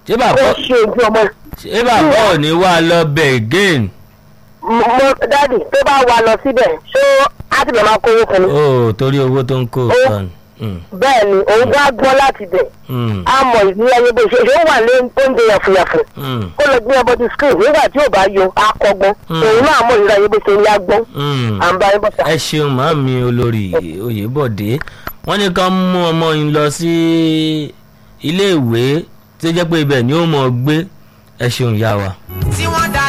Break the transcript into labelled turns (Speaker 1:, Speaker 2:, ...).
Speaker 1: ṣé
Speaker 2: kó
Speaker 1: bàbá
Speaker 2: ṣe ojú ọmọ
Speaker 1: ṣé bàbá ò ní wá lọ bẹ̀ again
Speaker 2: mo dáàdì tó bá wà lọ síbẹ̀ ṣó á ti bẹ̀ máa kówó fún mi.
Speaker 1: ó torí owó tó ń kó
Speaker 2: Ó-
Speaker 1: kan. Mm,
Speaker 2: bẹ́ẹ̀ ni òun bá gbọ́n láti bẹ̀
Speaker 1: mm,
Speaker 2: á mọ ìdílé ayé bó ṣe ṣe ó wà lé oúnjẹ yàfùyàfù
Speaker 1: mm,
Speaker 2: kó lọ gbé ọmọ ti screen nígbà tí ò bá yọ akọgbọ́n
Speaker 1: Mm.
Speaker 2: òun náà mọ ìdílé ayé bó ṣe ń yá gbọ́n
Speaker 1: mm.
Speaker 2: à ń bá yín bọ̀ sá.
Speaker 1: ẹ ṣeun màámi olórí oyèbọ̀dé wọ́n ní ká mú ọmọ yín lọ sí iléèwé tó jẹ́ pé ibẹ̀ ni ó mọ̀ gbé ẹ ṣeun yá wa.
Speaker 3: tí